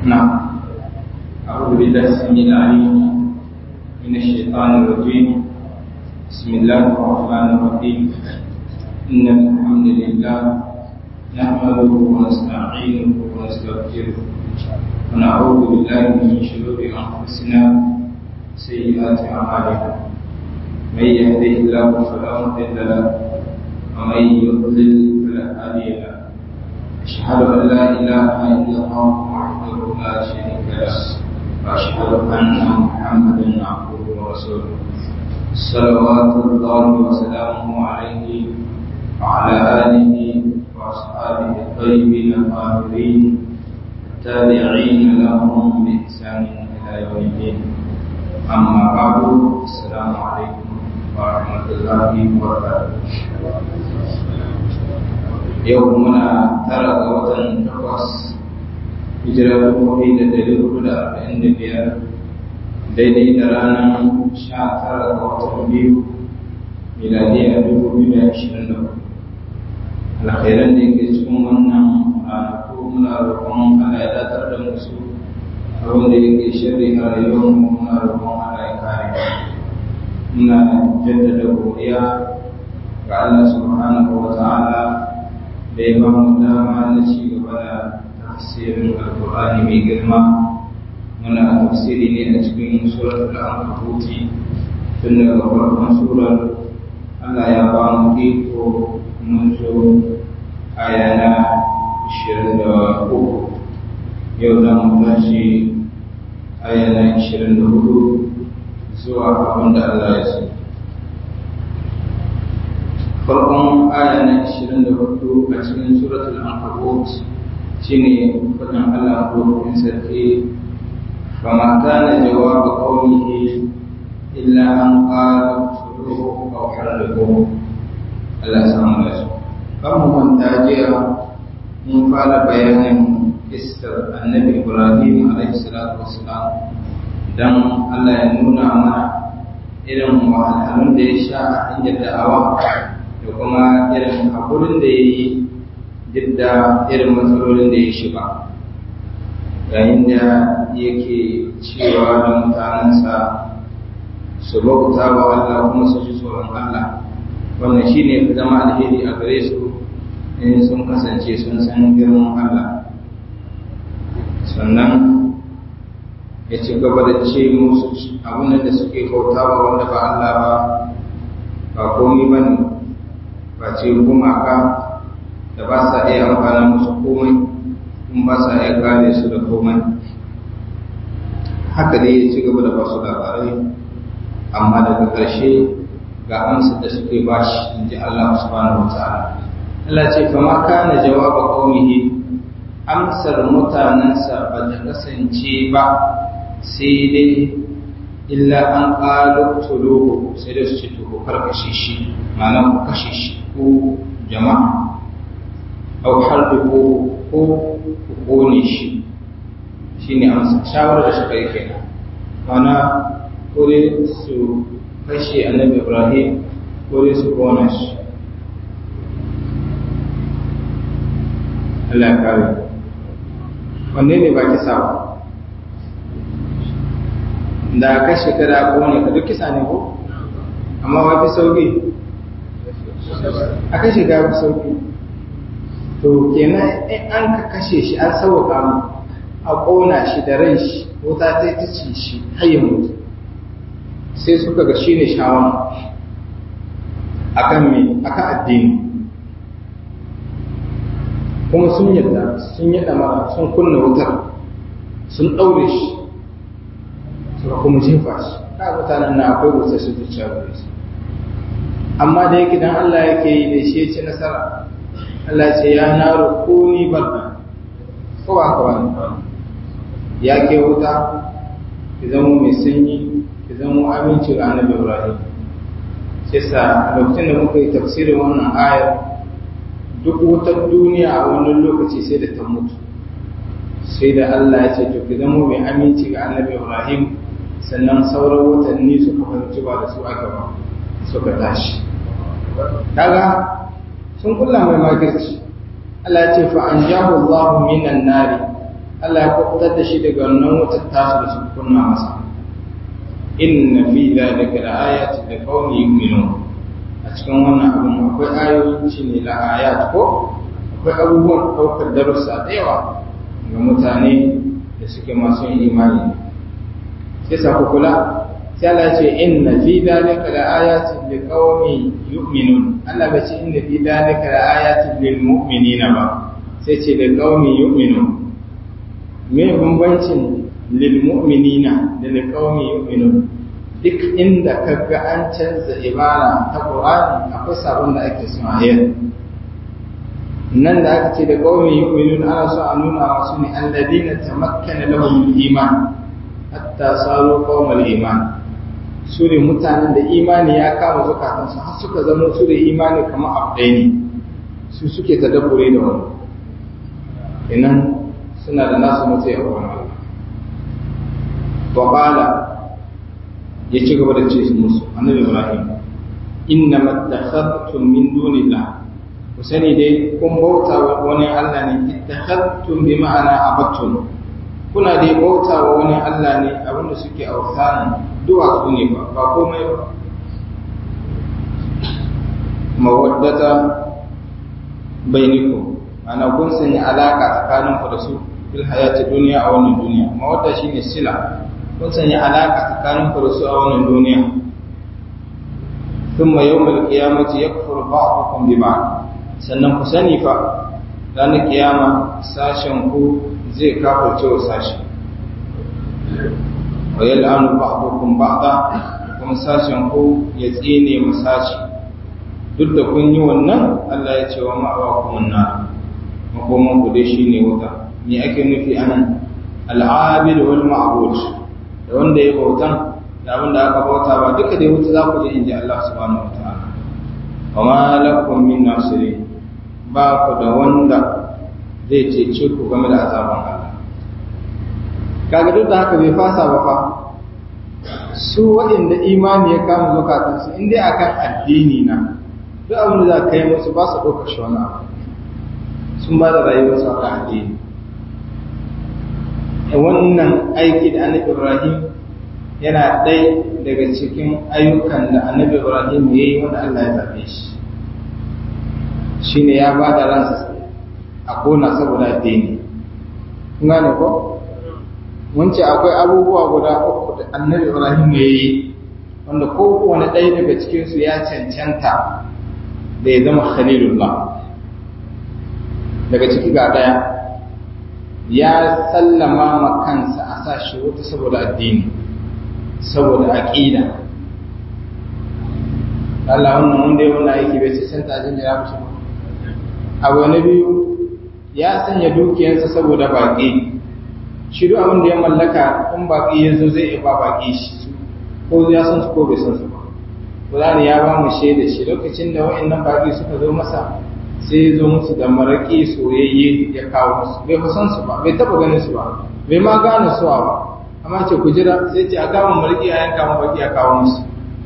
نعم أعوذ بالله السميع العليم من الشيطان الرجيم بسم الله الرحمن الرحيم إن الحمد لله نحمده ونستعينه ونستغفره ونعوذ بالله من شرور أنفسنا سيئات أعمالنا من يهده الله فلا مضل له ومن يضلل فلا هادي له أشهد أن لا إله إلا الله وحده لا شريك له وأشهد أن محمدا عبده ورسوله صلوات الله وسلامه عليه وعلى آله وأصحابه الطيبين الطاهرين التابعين لهم بإحسان إلى يوم الدين أما بعد السلام عليكم ورحمة الله وبركاته yau muna tara ga watan takwas hijira dubu da dari hudu da arba'in da biyar daidai da ranar sha tara ga watan biyu miladiya dubu biyu da ashirin da hudu alkhairan da yake cikin wannan ranaku muna roƙon Allah ya datar da musu abin da yake shirri a rayuwar mu muna roƙon Allah ya kare muna jaddada godiya ga Allah subhanahu wa ta'ala da ya ba mu dama na ci gaba da tafsirin alkur'ani mai girma muna tafsiri ne a cikin surar al-ankabuti tun daga farkon surar Allah ya ba mu iko mun zo aya na ishirin da uku yau za mu tashi aya na ishirin da hudu zuwa abin da Allah ya so farkon aya na 24 a cikin suratul ankabut shine fadin Allah ko in sarki fama kana jawab qawmihi illa an qala suruhu aw harrihu Allah samu da su kan mu manta jiya mun fara bayanin istar annabi Ibrahim alaihi salatu wassalam dan Allah ya nuna mana irin wahalhalun da ya sha a hanyar da'awa da kuma irin haƙurin da ya yi duk da irin matsalolin da ya shiga yayin da yake cewa da mutanensa su bauta wa Allah kuma su ji tsoron Allah wannan shi ne zama alheri a gare su in sun kasance sun san girman Allah sannan ya ci gaba da ce musu abin da suke kautawa wanda ba Allah ba ba komi ba ne face gumaka da ba sa iya amfana musu komai kuma ba sa iya kare su da komai haka dai ya ci gaba da basu labarai amma daga ƙarshe ga amsa da suke ba shi in ji Allah subhanahu wa ta'ala Allah ce fa ma kana jawaba qaumihi amsar mutanensa ba ta kasance ba sai dai illa an qalu tuluhu sai da su ce to karkashe shi ma'ana ku kashe shi ko jama'a au harbi ko ko ku kone shi shi ne amsa shawarar da suka yi kenan mana ko dai su kashe annabi ibrahim ko dai su kona shi Allah ya kare wanne ne ba kisa ba da kashe kada kone ka duk kisa ne ko amma ba fi sauki a kashe gafi sauki to kenan in an ka kashe shi an sauwaka mu a ƙona shi da ran shi wuta ta ta ci shi har ya mutu sai suka ga shi ne shawara akan me akan addini kuma sun yadda sun yadda mara sun kunna wutar sun ɗaure shi suka kuma jefa shi ka mutanen na akwai wutar su zuciya gare su amma da yake dan Allah yake yi da shi ci nasara Allah ce ya na rukuni barka ko ba ka wani ya ke wuta ki zama mai sanyi ki zama aminci ga annabi Ibrahim sai sa a lokacin da muka yi tafsirin wannan ayar duk wutar duniya a wannan lokaci sai da ta mutu sai da Allah ya ce to ki zama mai aminci ga annabi Ibrahim sannan sauran watanni suka fahimci ba da su aka ba suka tashi kaga sun kulla mai makirci Allah ya ce fa an jahu Allah minan nari Allah ya kubutar da shi daga wannan wutar tasu da su kunna masa inna fi dhalika laayatin liqaumin yu'minun a cikin wannan abin akwai ayoyi shine la ayat ko akwai abubuwan daukar darussa da yawa ga mutane da suke masu yin imani sai sa ku kula sai Allah ce inna fi dhalika laayatin liqaumin yu'minun Allah bai ce inna fi dhalika laayatin lil mu'minina ba sai ce liqaumin yu'minun me bambancin lil mu'minina da liqaumin yu'minun duk inda kaga an canza ibara ta Qur'ani akwai sabon da ake so a yi nan da aka ce da qaumin yu'minun ana so a nuna wasu ne alladina tamakkana lahum iman hatta saru qaumal iman su ne mutanen da imani ya kama zukatansu har suka zama su da imani kamar abdai ne su suke tadabbure da wani inan suna da nasu mutu ya wani wa ya ci gaba da ce musu annabi ibrahim inna mattakhadtum min dunillah ku sani dai kun bauta wa wani Allah ne ittakhadtum bi ma'ana abattum kuna dai bauta wa wani Allah ne abinda suke autana duwatsu ne ba ba komai ba mawaddata bainikum ana kun sanya alaka tsakanin ku da su fil hayati duniya a wannan duniya mawadda shine sila kun sanya alaka tsakanin ku da su a wannan duniya thumma yawmal qiyamati yakfuru ba'dukum bi ba'd sannan ku sani fa ranar kiyama sashen ku zai kafirce wa sashi wa yal'anu ba'dukum ba'da kuma sashen ku ya tsine mu sashi duk da kun yi wannan Allah ya ce wa ma'awakum nar makoman ku dai shine wuta me ake nufi anan al'abid wal ma'bud da wanda ya bautan da abin da aka bauta ba duka dai wuta za ku je inji Allah subhanahu wataala wa ma lakum min nasirin ba ku da wanda zai cece ku game da azaban Allah kaga duk da haka bai fasa ba fa su waɗanda imani ya kama zukatansu in dai akan addini na duk abin da za ka yi musu ba su ɗauka shi wani abu sun ba da rayuwarsu akan addini wannan aiki da annabi ibrahim yana ɗaya daga cikin ayyukan da annabi ibrahim ya yi wanda allah ya zaɓe shi shine ya ba da ransa a kona saboda addini kun gane ko mun ce akwai abubuwa guda uku da annabi ibrahim ya yi wanda kowane ɗaya daga cikinsu ya cancanta da ya zama khalilullah daga ciki ga ɗaya ya sallama ma kansa a sa shi wuta saboda addini saboda aƙida Allah wannan wanda ya wannan aiki bai cancanta a jinjira mishi ba abu na biyu ya sanya dukiyarsa saboda baƙi shi duk abin da ya mallaka in baƙi ya zo zai iya ba baƙi shi ko ya san su ko bai san su ba Qur'ani ya ba mu shaida shi lokacin da wa'annan baƙi suka zo masa sai ya zo musu da maraƙi soyayye ya kawo musu bai fa san su ba bai taɓa ganin su ba bai ma gane su ba amma ce ku jira sai ce a kama maraƙi a yanka ma baƙi a kawo musu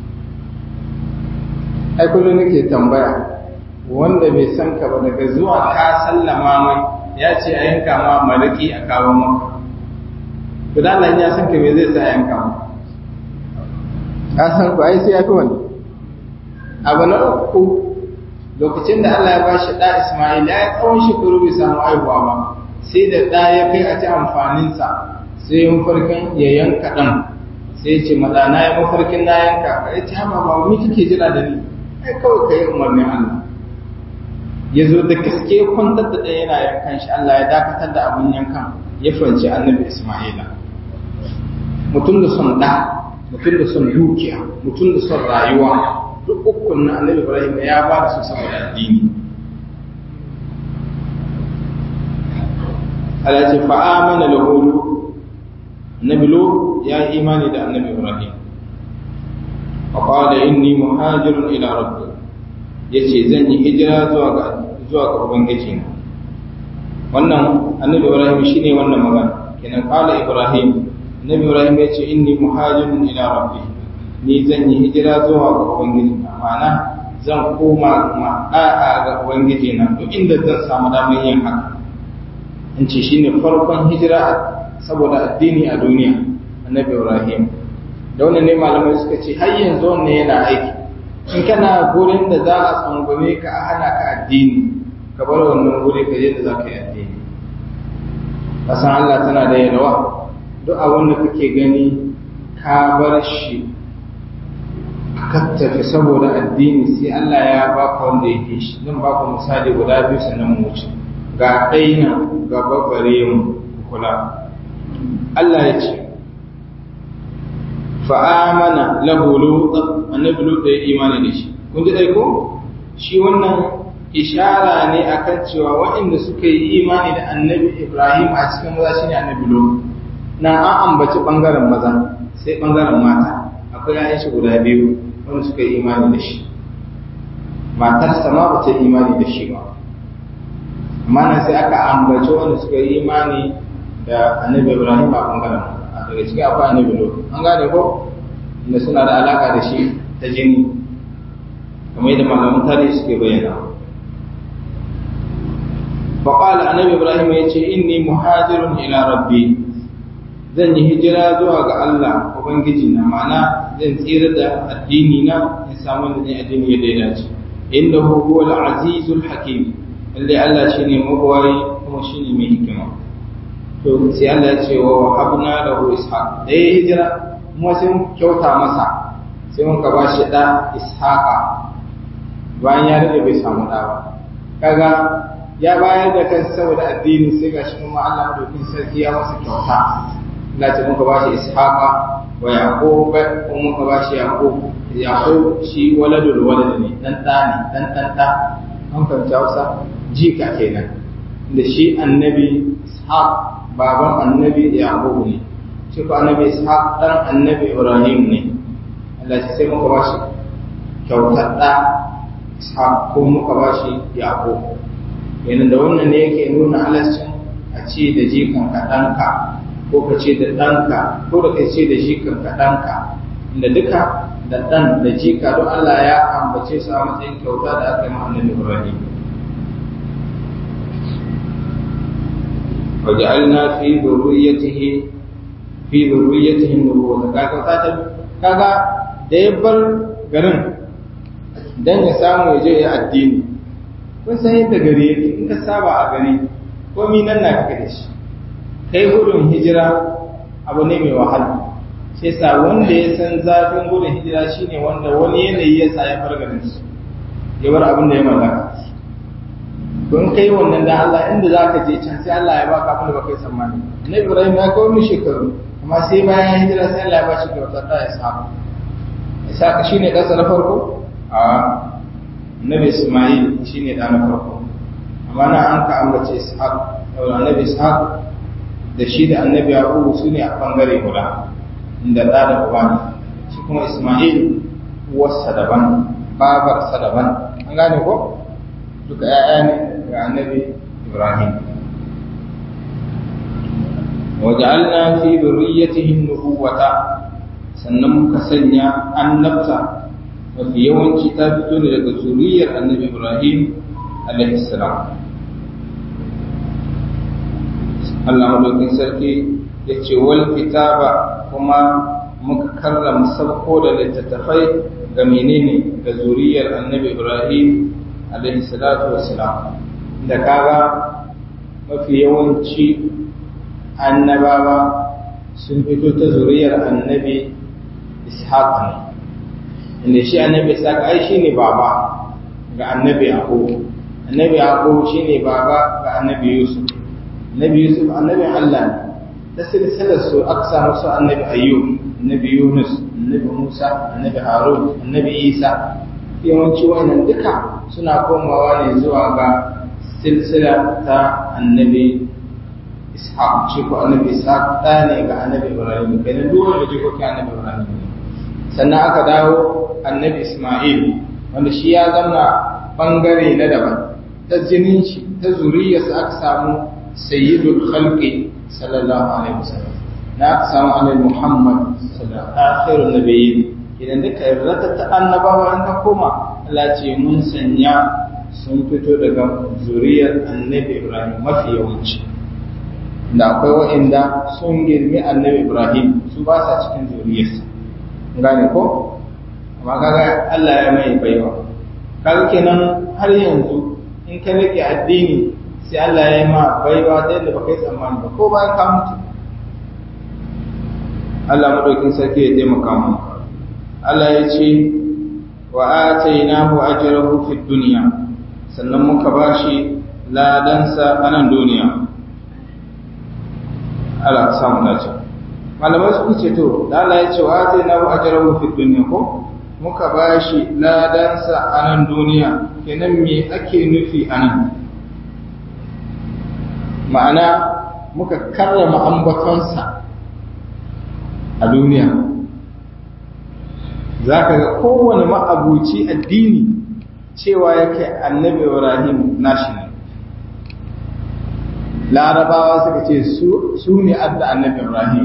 ai kullum nake tambaya wanda bai san ka ba daga zuwa ka sallama mai ya ce a yanka ma maraki a kawo maka gudanar ya san ka me zai sa yanka ma ka san ku ai sai ya fi wani abu na uku lokacin da Allah ya ba shi ɗa Ismail ya yi tsawon shekaru bai samu aihuwa ba sai da ɗa ya kai a ci amfaninsa sai yin farkin ya yanka ɗan sai ce maɗana ya mafarkin na yanka ka ya ce hama ba mu kike jira da ni ai kawai ka yi umarnin Allah ya zo da gaske kwantar da ɗaya yana yankan shi Allah ya dakatar da abin yankan ya fanci annabi Ismaila mutum da son ɗa mutum da son dukiya mutum da son rayuwa duk ukun na annabi Ibrahim ya ba da su saboda addini Allah ce fa amana lahu annabi lu ya yi imani da annabi Ibrahim fa qala inni muhajirun ila rabbi yace zan yi hijira zuwa ga zuwa ga ubangiji na wannan annabi ibrahim shine wannan magana kenan qala ibrahim annabi ibrahim yace inni muhajirun ila rabbi ni zan yi hijira zuwa ga ubangiji na ma'ana zan koma ma da'a ga ubangiji na duk inda zan samu damar yin haka in ce shine farkon hijira saboda addini a duniya annabi ibrahim da wannan ne malamai suka ce har yanzu wannan yana aiki in kana gurin da za a tsangwame ka a hana ka addini ka bar wannan guri ka je da za ka yi addini kasan Allah tana da yalwa duk abin da kake gani ka bar shi ka tafi saboda addini sai Allah ya baka wanda yake shi zan baka misali guda biyu sannan mu wuce ga ɗaina ga babbare mu kula Allah ya ce fa'amana lahu lut annabi lut ya imani da shi kun ji dai ko shi wannan ishara ne akan cewa waɗanda suka yi imani da annabi Ibrahim a cikin maza shine annabi lut na an ambaci bangaren maza sai bangaren mata akwai yayin shi guda biyu wanda suka yi imani da shi matarsa ma ba ta yi imani da shi ba amma nan sai aka ambaci wanda suka yi imani da annabi Ibrahim a bangaren a daga cikin akwai annabi Lut an gane ko inda suna da alaka da shi ta jini kamar yadda malaman tarihi suke bayyana فقال النبي إبراهيم يتي إني مهاجر إلى ربي zan yi hijira zuwa ga Allah Ubangiji na ma'ana zan tsira da addini na in samu da zan addini yadda ya dace inda huwa al-azizul hakim lalle Allah shine mabawai kuma shine mai hikima to sai Allah ya ce wa habna lahu ishaq da ya hijira kuma sai mun kyauta masa sai mun ka ba shi da ishaqa bayan ya rage bai samu da ba kaga ya bayar da kansa saboda addini sai gashi kuma Allah madaukin sarki ya masa kyauta Allah ce muka bashi ishaqa wa yaqub ko muka bashi yaqub yaqub shi waladul walad ne dan da ne dan dan da an fahimta Hausa jika kenan da shi annabi ishaq baban annabi yaqub ne shi ko annabi ishaq dan annabi ibrahim ne Allah ce sai muka bashi kyautar da ishaq ko muka bashi yaqub yana da wannan ne yake nuna halascin a ce da jikan ka ɗanka ko ka ce da ɗanka ko da ka ce da jikan ka ɗanka inda duka da ɗan da jika don Allah ya ambace su a matsayin kyauta da aka yi ma'anin Ibrahim. وجعلنا في ذريته في ذريته النبوة kaga ta kaga da ya bar garin dan ya samu ya je ya addini kun san yadda gari yake in ka saba a gari komi nan na kaka da shi kai gudun hijira abu ne mai wahala sai sa wanda ya san zafin gudun hijira shine wanda wani yanayi ya sa ya bar garin su ya bar abin da ya mallaka don kai wannan da Allah inda za ka je can sai Allah ya baka abin da baka yi tsammani na Ibrahim ya kawo min shekaru amma sai bayan hijira sai Allah ya ba shi kyautar da ya samu Isaka shine ɗansa na farko a annabi Ismail shine da na farko amma na an ka ambace Ishaq saboda annabi Ishaq da shi da annabi Yaqub su ne a bangare guda inda da da uba ne shi kuma Ismail uwarsa daban babarsa daban an gane ko duka ƴaƴa ne ga annabi Ibrahim وجعلنا في ذريته النبوة sannan muka sanya annabta mafi yawanci ta fito ne daga zuriyar annabi ibrahim alaihissalam allah madaukin sarki ya ce wal kitaba kuma muka karrama sabko da littattafai ga menene ga zuriyar annabi ibrahim alaihissalatu wassalam da kaga mafi yawanci annabawa sun fito ta zuriyar annabi ishaq ne inda shi annabi ishaq ai shine baba ga annabi yaqub annabi yaqub shine baba ga annabi yusuf annabi yusuf annabi Allah ne ta silsilar su aka samu su annabi ayyub annabi yunus annabi musa annabi harun annabi isa yawanci wannan duka suna komawa ne zuwa ga silsila ta annabi ishaq shi ko annabi ishaq ɗa ne ga annabi ibrahim kenan duk wanda jikokin annabi ibrahim ne sannan aka dawo annabi Ismail wanda shi ya zama bangare na daban ta jinin shi ta zuriyarsa aka samu sayyidul khalqi sallallahu alaihi wasallam na aka samu annabi Muhammad sallallahu akhirun nabiyyin idan duka yarda ta annabawa an ka koma Allah ce mun sanya sun fito daga zuriyar annabi Ibrahim mafi yawanci da akwai wa'inda sun girmi annabi Ibrahim su ba sa cikin zuriyarsa gane ko amma kaga Allah ya mai baiwa kaga kenan har yanzu in ka rike addini sai Allah ya yi ma baiwa ta yadda baka yi tsammani ba ko bayan ka mutu Allah madaukin sarki ya taimaka mu Allah ya ce wa atainahu ajrahu fid dunya sannan muka bashi ladansa a nan duniya Allah samu dace malamai suka ce to da Allah ya ce wa atainahu ajrahu fid dunya ko muka bashi ladansa a nan duniya kenan me ake nufi a nan ma'ana muka karrama ambatonsa a duniya za ka ga kowane ma'abuci addini cewa yake annabi ibrahim nashi ne larabawa suka ce su ne adda annabi ibrahim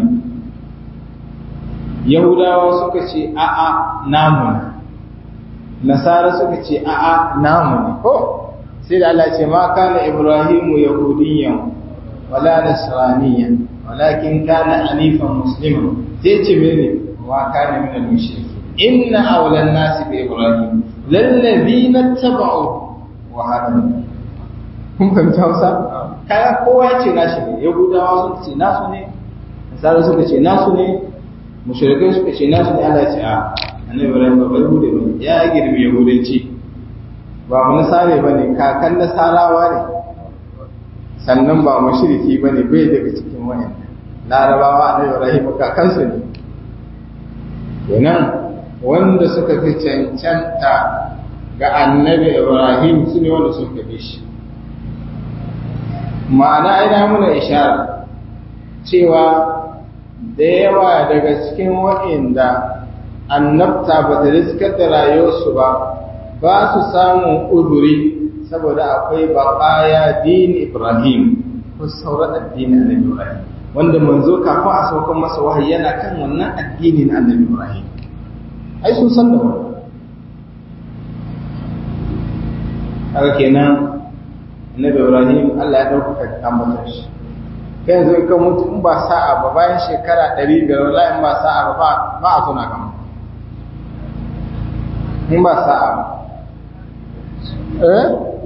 yahudawa suka ce a'a namu ne nasara suka ce a'a namu ne ko sai da Allah ce ma kana ibrahimu yahudiyyan wala nasraniyan walakin kana hanifan musliman sai ce mene wa kana min al-mushrikin inna awla an-nasi bi ibrahim lallazina tabau wa hadu kun fahimta Hausa kaya kowa ya ce nashi ne yahudawa suka ce nasu ne nasara suka ce nasu ne mushrikai suka ce nasu ne Allah ya ce a annabi ibrahim ba bai hude ba ya girmi yahudanci ba mu nasare ba ne kakan nasarawa ne sannan ba mu shiriki ba ne bai daga cikin wayan larabawa a ibrahim kakansu ne kenan wanda suka fi cancanta ga annabi ibrahim su ne wanda suka bi shi ma'ana ina muna ishara cewa da yawa daga cikin waɗanda annabta ba ta riskar da rayuwarsu ba ba su samun uzuri saboda akwai baƙaya dini Ibrahim ko sauran addini annabi Ibrahim wanda manzo kafin a saukan masa wahayi yana kan wannan addini na annabi Ibrahim ai sun san da wannan haka kenan annabi Ibrahim Allah ya ɗaukaka ambatar shi kai yanzu in ka mutu in ba sa'a ba bayan shekara ɗari biyar wallahi in ba sa'a ba ba a tuna kama in ba sa'a ba eh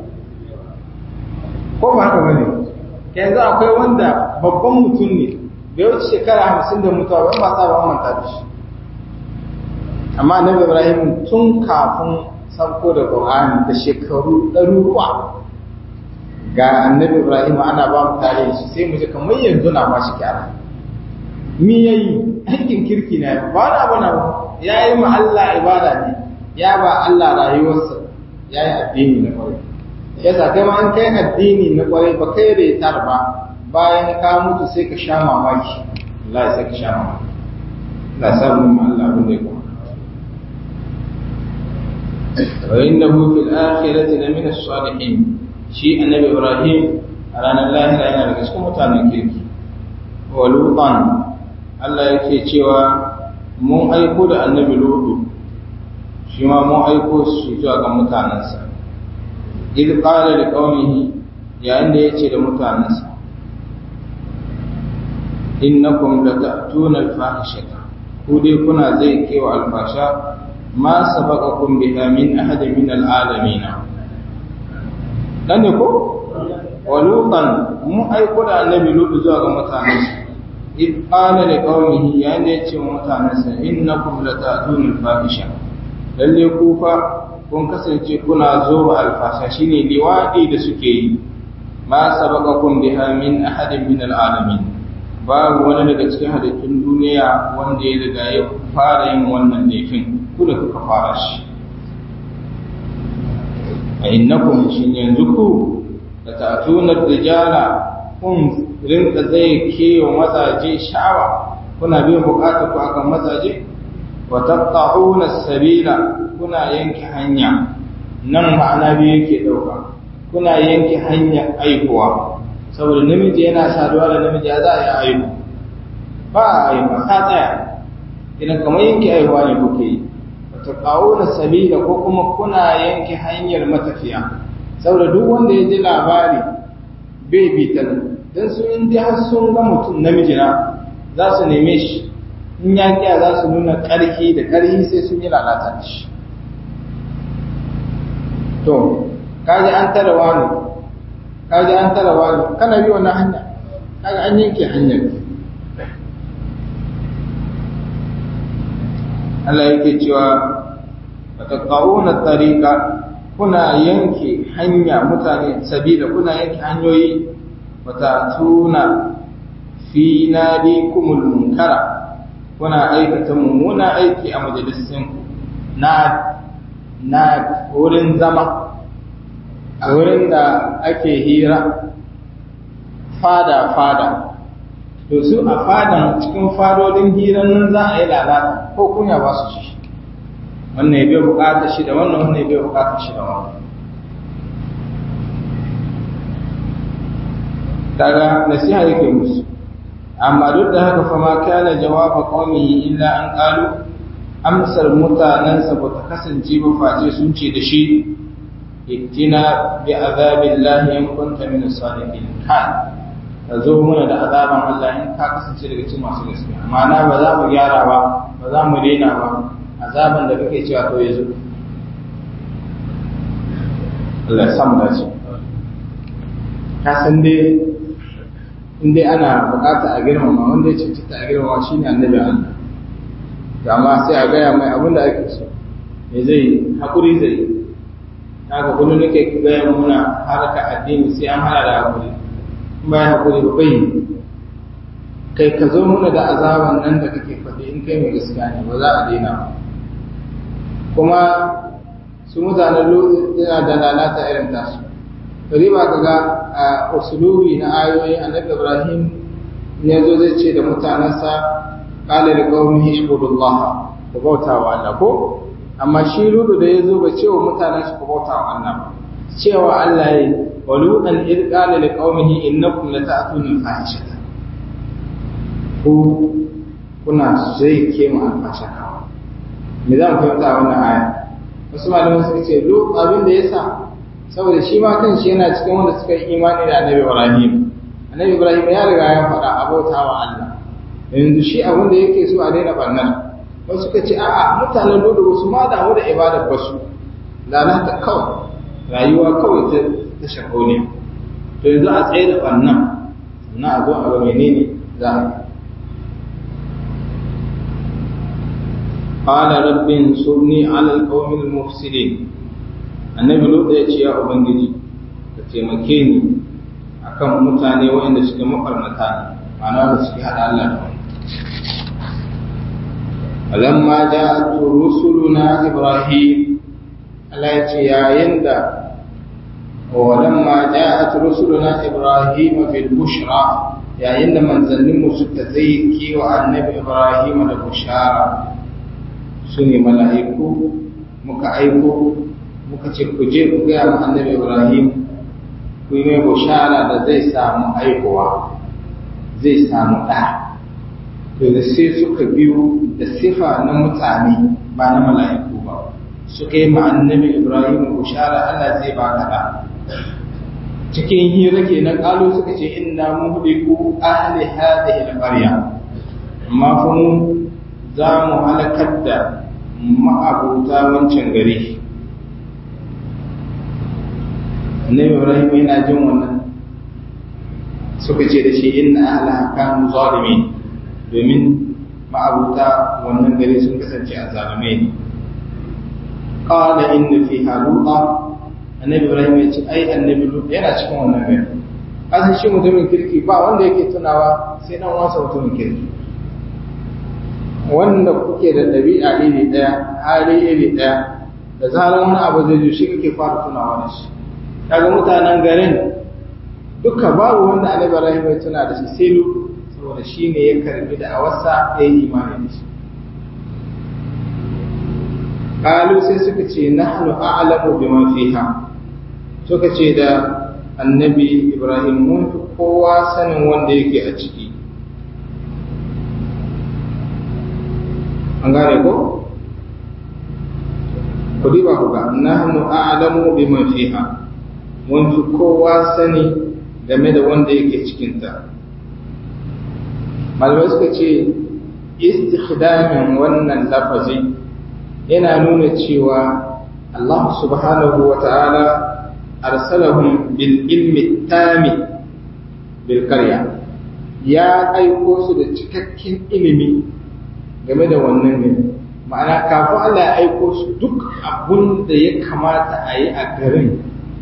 ko ba haka bane yanzu akwai wanda babban mutum ne bai wuce shekara hamsin da mutuwa ban ba sa ba manta da shi amma annabi ibrahim tun kafin sauko da qur'ani da shekaru ɗaruruwa ga annabi ibrahim ana ba mu tare shi sai mu ji kamar yanzu na ba shi kyara mi yayi aikin kirki na ba na bana yayi ma Allah ibada ne ya ba Allah rayuwarsa ya yi addini na kwarai yasa kai ma an kai addini na kwarai ba kai retar ba bayan ka mutu sai ka sha mamaki Allah sai ka sha mamaki Allah sa mu ma Allah abin da ya kuma wa innahu fil akhirati la min as-salihin shi annabi Ibrahim a ranar lahira yana daga cikin mutanen kirki wa lutan Allah yake cewa mun aiko da annabi lutu shi ma mun aiko shi zuwa ga mutanensa idh qala li qaumihi yayin da yace da mutanensa innakum lata'tuna al-fahishata ku dai kuna zai kewa alfasha ma sabaqakum biha min ahadin min al-alamin dan ko walutan mu aiko da annabi lutu zuwa ga mutanensa idh qala li qaumihi yayin da yace wa mutanensa innakum lata'tuna al-fahishata lalle ku fa kun kasance kuna zo wa alfasha shine liwadi da suke yi ma sabaqakum biha min ahadin min alalamin babu wani daga cikin halittun duniya wanda ya riga ya fara yin wannan laifin ku da kuka fara shi a innakum shin yanzu ku da ta'tuna rijala kun rinka zai kewa mazaje sha'awa kuna biyan bukatar ku akan mazaje wa taqta'una sabila kuna yanke hanya nan ma'ana biyu yake dauka kuna yanke hanya aikuwa saboda namiji yana saduwa da namiji ya za a yi aiku ba a aiku ta tsaya idan kamar yanke aihuwa ne kuke yi wa taqta'una sabila ko kuma kuna yanke hanyar matafiya saboda duk wanda ya ji labari bai bi ta don su in dai har sun ga mutum namiji na za su neme shi in ya kiya za su nuna ƙarfi da ƙarfi sai sun yi lalata da shi to kaji an tara wani kaji an tara wani kana bi wannan hanya kaga an yanke hanyar Allah yake cewa fataqauna tariqa kuna yanke hanya mutane sabila kuna yanke hanyoyi watatuna fi nadikumul munkara kuna aikata mummuna aiki a majalisin na na wurin zama a wurin da ake hira fada fada to su a fadan cikin fadodin hiran nan za a yi lalata ko kunya ba su shi wannan ya bai bukatar shi da wannan wannan ya bai bukatar shi da wannan kaga nasiha yake musu amma duk da haka fa ma kana jawaba qaumihi illa an qalu amsar mutanansa ba ta kasance ba face sun ce da shi ittina bi azabillahi in kunta min as-sadiqin kan ka zo mana da azaban Allah in ka kasance daga cikin masu gaskiya ma'ana ba za mu gyara ba ba za mu daina ba azaban da kake cewa to yazo Allah ya samu dace ka san dai in dai ana bukata a girmama wanda ya cancanta a girmama shine annabi Allah amma sai a gaya mai abin da ake so me zai hakuri zai haka kullum nake gaya muna harka addini sai an hana da hakuri ba ya haƙuri ba bai kai ka zo muna da azaban nan da kake faɗi in kai mai gaskiya ne ba za a daina ba kuma su mutanen yana da lalata irin tasu bari ba ka ga a usulubi na ayoyi annabi ibrahim ne zo zai ce da mutanensa qala li qaumihi ishkurullah ku bauta wa Allah ko amma shi rudu da ya zo ba ce wa mutanen shi ku bauta wa Allah ba cewa Allah ya ولوطا إذ قال لقومه إنكم لتأتون الفاحشة ku kuna zai kema alfasha kawo me za mu fahimta a wannan aya wasu malaman suka ce duk abin da ya sa saboda shi ma kan shi yana cikin wanda suka yi imani da annabi ibrahim annabi ibrahim ya riga ya faɗa abota wa allah yanzu shi abin da yake so a daina barnar wasu suka ce a'a mutanen lodo wasu ma damu da ibadar basu lalata kawai rayuwa kawai ta ta shakoniya to yanzu a tsaye da ɓannan sannan a zo a ga menene za a yi قال رب انصرني على القوم المفسدين annabi lutsa ya ce ya ubangiji ka taimake ni akan mutane waɗanda suke mafarnata ne ma'ana da suke haɗa Allah da wani alamma ja'at rusuluna ibrahim Allah ya ce yayin da ولما جاءت رسلنا إبراهيم في البشرى يا إن من ظلموا ستزيكي وعن نبي إبراهيم البشارة سني ملائكو مكعيكو مكتشكجي كجاء عن نبي إبراهيم كوي بشارة da zai samu aihuwa zai samu ɗa to da sai suka biyo da sifa na mutane ba na mala'iku ba suka yi ma annabi Ibrahim bushara Allah zai baka ɗa cikin hira ke na ƙalo suka ce inna muhliku ahli hadhihi al-qarya amma fa mu za mu halakar da ma'abuta wancan gari Annabi Ibrahim yana jin wannan suka ce da shi inna ahlaha kanu zalimin domin ma'abuta wannan gari sun kasance a zalimai ne qala inna fiha luqa annabi ibrahim ya ce ai annabi lut yana cikin wannan gari kasan shi mutumin kirki ba wanda yake tunawa sai dan wasa mutumin kirki wanda kuke da ɗabi'a iri ɗaya hali iri ɗaya da zarar wani abu zai zo shi kake fara tunawa da shi kaga mutanen garin duka babu wanda annabi ibrahim ya tuna da shi sai lut saboda shi ne ya karbi da awarsa ya yi imani da shi Kalu sai suka ce nahnu a'lamu bima fiha suka ce da annabi Ibrahim mun fi kowa sanin wanda yake a ciki an gane ko ku diba ku ga nahnu a'lamu bima fiha mun fi kowa sani game da wanda yake cikinta malamai suka ce istikhdamin wannan lafazi yana nuna cewa Allah subhanahu wa ta'ala arsalahum bil ilmi tami bil karya ya aiko su da cikakken ilimi game da wannan ne ma'ana kafin Allah ya aiko su duk abun da ya kamata a yi a garin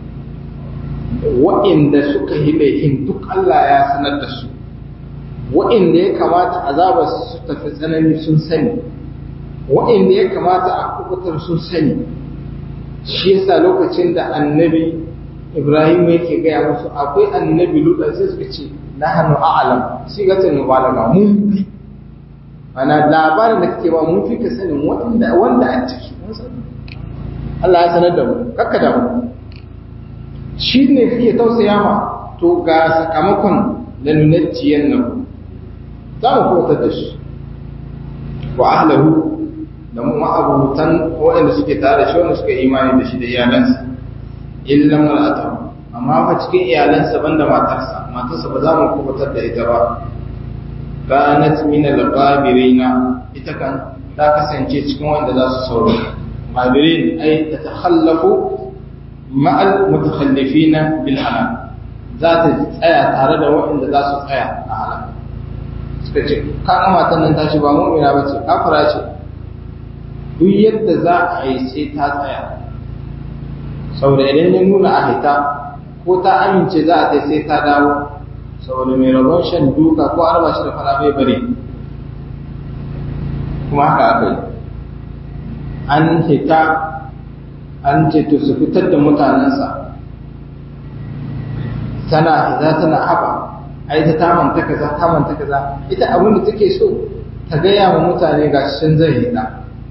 wa'inda suka yi laifin duk Allah ya sanar da su wa'inda ya kamata azaba su tafi tsanani sun sani wa'inda ya kamata a kubutar sun sani shi yasa lokacin da annabi Ibrahim yake gaya musu akwai annabi Lut sai suka ce nahnu a'lam sigatul mubalaga mun fi ana labarin da kake ba mun fi ka sanin wanda wanda a ciki Allah ya sanar da mu kakka da mu shi ne fiye tausaya ma to ga sakamakon da nunacciyan nan za mu kowatar da shi wa ahlahu da mu ma'abutan waɗanda suke tare da shi wanda suka imani da shi da iyalansa illan mar'ata amma fa cikin iyalansa banda matarsa matarsa ba za mu kowatar da ita ba kanat min al-ghabirina ita kan ta kasance cikin wanda za su sauro ghabirin ay tatakhallafu ma'al mutakhallifina bil halal za ta tsaya tare da waɗanda za su tsaya a halal suka ce kan matan nan tashi ba mu'mina bace kafira ce duk yadda za a yi sai ta tsaya saboda idan ya nuna a hita ko ta amince za a sai ta dawo saboda mai rabon shan duka ko arba shi da fara bai bare kuma haka aka yi an hita an ce to su fitar da mutanensa tana hita tana haba ai ta tamanta kaza tamanta kaza ita abin da take so ta gaya wa mutane ga sun zai hita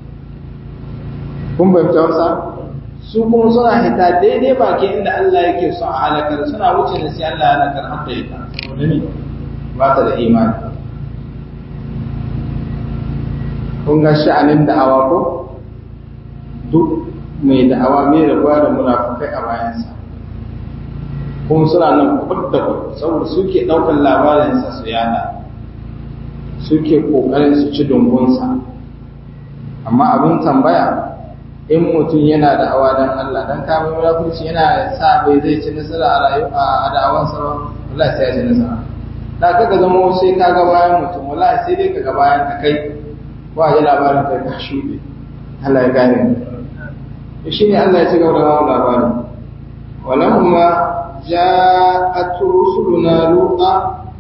kun bai wasa su kuma suna hita daidai baki inda Allah yake son a halakar suna wuce ne sai Allah ya halakar har da ita saboda ni ba ta da imani kun ga sha'anin da'awa ko duk mai da'awa mai rabuwa da munafukai a bayansa kuma suna nan kwad da kwad saboda suke ɗaukar labarinsa su yada suke ƙoƙarin su ci dungunsa amma abin tambaya in mutum yana da awa dan Allah dan kamar munafurci yana sa bai zai ci nasara a rayuwa a da'awansa ba wallahi sai ya ci nasara da kaga zama sai ka ga bayan mutum wallahi sai dai ka ga bayan ka kai ko a ji labarin kai ka shuɗe Allah ya gane mu shi ne Allah ya ci gaba da bamu labarin walamma ja'at rusuluna luqa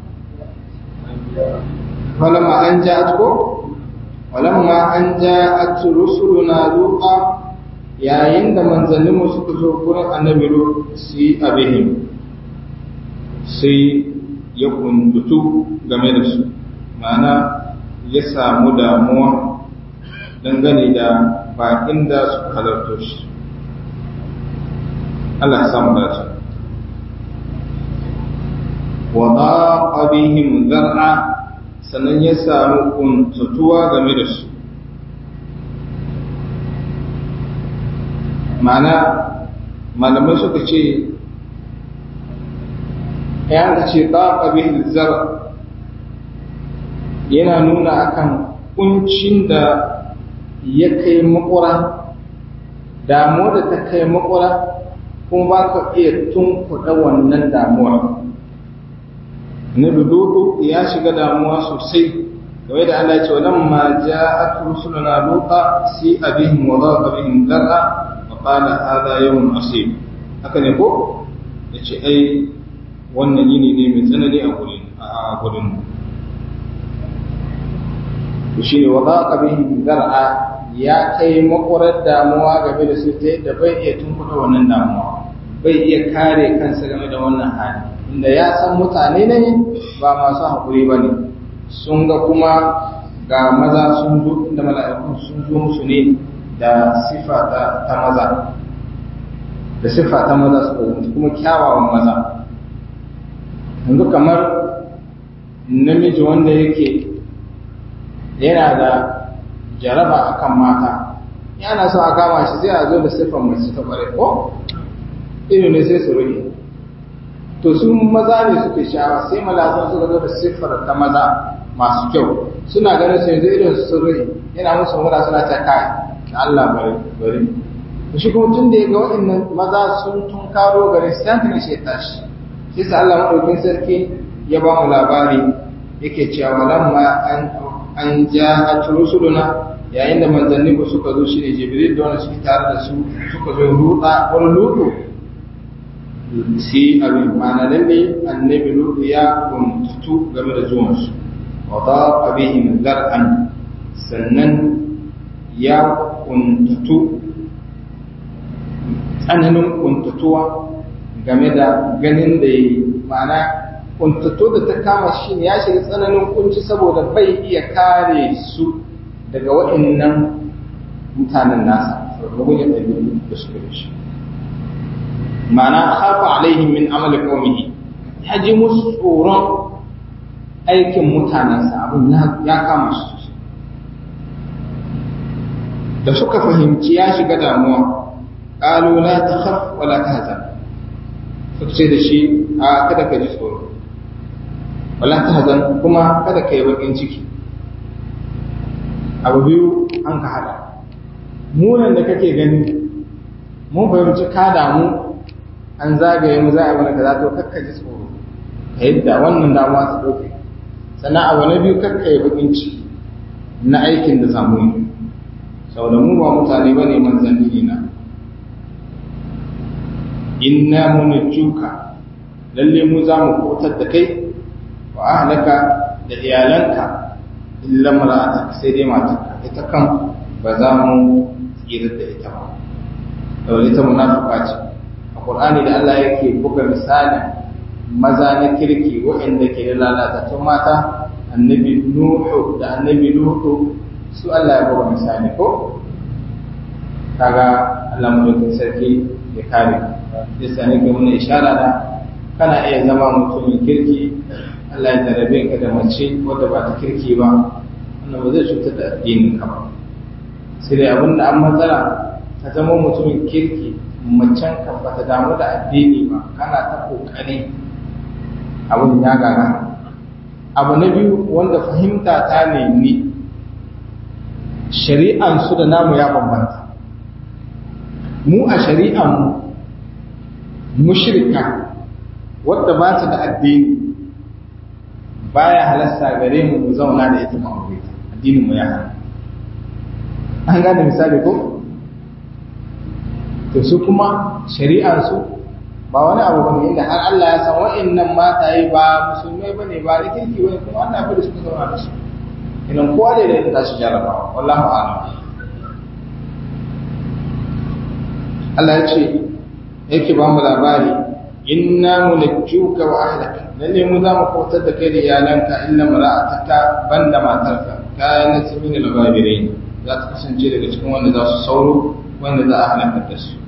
walamma an ja'at ko walamma an ja'at rusuluna luqa yayin da manzanninmu suka zo gurin annabi lut su abihim sai ya kundutu game da su ma'ana ya samu damuwa dangane da bakin da su halarto shi Allah ya samu dace wa daqa bihim zar'a sannan ya samu kuntutuwa game da su ma'ana malamai suka ce ya ce daqa bihim zar'a yana nuna akan kuncin da ya kai makura damuwa da ta kai makura kuma ba ka iya tunkuɗa wannan damuwa na dudu ya shiga damuwa sosai game da Allah ce wannan ma ja'at rusuluna luqa si abihim wa dhaqa bihim dar'a wa qala hadha yawm asib haka ne ko yace ai wannan yini ne mai tsanani a gurin a gurin mu shi ne wa dhaqa bihim dar'a ya kai makwarar damuwa game da su ta yadda bai iya tunkuɗa wannan damuwa bai iya kare kansa game da wannan hali inda ya san mutane ne ba masu haƙuri ba ne sun ga kuma ga maza sun zo inda mala'ikun sun zo musu ne da sifa ta maza da sifa ta maza su zo kuma kyawawan maza yanzu kamar namiji wanda yake yana da jaraba akan mata yana so a kama shi sai a zo da siffar mace ta kware ko ido ne sai su rage to su maza ne suke sha'awa sai malazan suka zo da siffar ta maza masu kyau suna ganin su yanzu irin su rai yana musu mura suna ta kai Allah bari bari shi kuma tun da ya ga waɗannan maza sun tun karo gare su hankali shi ya tashi shi sa Allah maɗaukin sarki ya ba mu labari yake cewa lamma an an ja rusuluna yayin da manzanni ku suka zo shi ne jibril da wanda suke tare da su suka zo ruɗa wani lutu sai abin ma'ana lalle annabi lutu ya kuntutu game da zuwansu wa daqa bihim zar'an sannan ya kuntutu tsananin kuntatuwa game da ganin da yi ma'ana kuntutu da ta kama shi ya shiga tsananin kunci saboda bai iya kare su daga waɗannan mutanen nasa rugun ya ɗabi da suka da shi ma'ana hafa alaihim min amali qaumihi ya ji musu tsoron aikin mutanensa abin ya kama shi da suka fahimci ya shiga damuwa qalu la takhaf wa la tahzan suka ce da shi a kada ka ji tsoro wala tahzan kuma kada ka yi bakin ciki abu biyu an ka hada munan da kake gani mun fahimci ka damu an zagaye mu za a mana kaza to kakka ji tsoro ka yadda wannan damuwa ta dauke sannan abu na biyu kakka yi bakin ciki na aikin da zamu yi saboda mu ba mutane bane manzanni na inna munajjuka lalle mu za mu kotar da kai wa ahlaka da iyalanka illa mar'atak sai dai matarka ita kan ba za mu tsira da ita ba saboda ita munafika ce a qur'ani da Allah yake buga misalin maza na kirki waɗanda ke da lalatattun mata annabi nuhu da annabi nuhu su Allah ya buga misali ko kaga Allah mu sarki ya kare yasa ne ga mun ishara da kana iya zama mutumin kirki Allah ya tarabe ka da mace wadda ba ta kirki ba wannan ba zai cutar da addinin ka ba sai dai abin da an matsala ka zama mutumin kirki macen ka ba ta damu da addini ba kana ta kokari abin ya gaga abu na biyu wanda fahimta ta ne ni shari'an su da namu ya bambanta mu a shari'an mu mushrika wadda ba ta da addini baya halasta gare mu mu zauna da ita mu aure ta addinin mu ya hana an gane misali ko to su kuma shari'ar su ba wani abu bane inda har Allah ya san wa'annan mataye ba musulmai bane ba da kirki bane kuma Allah bai da suka zauna da su idan kowa da yadda ta shi jarabawa wallahu a'lam Allah ya ce yake ba mu labari inna munajjuka wa ahlaka lalle mu za mu kautar da kai da iyalanka illa mara'ataka banda matarka kayan min al-ghabirin za ta kasance daga cikin wanda za su sauro wanda za a halaka da su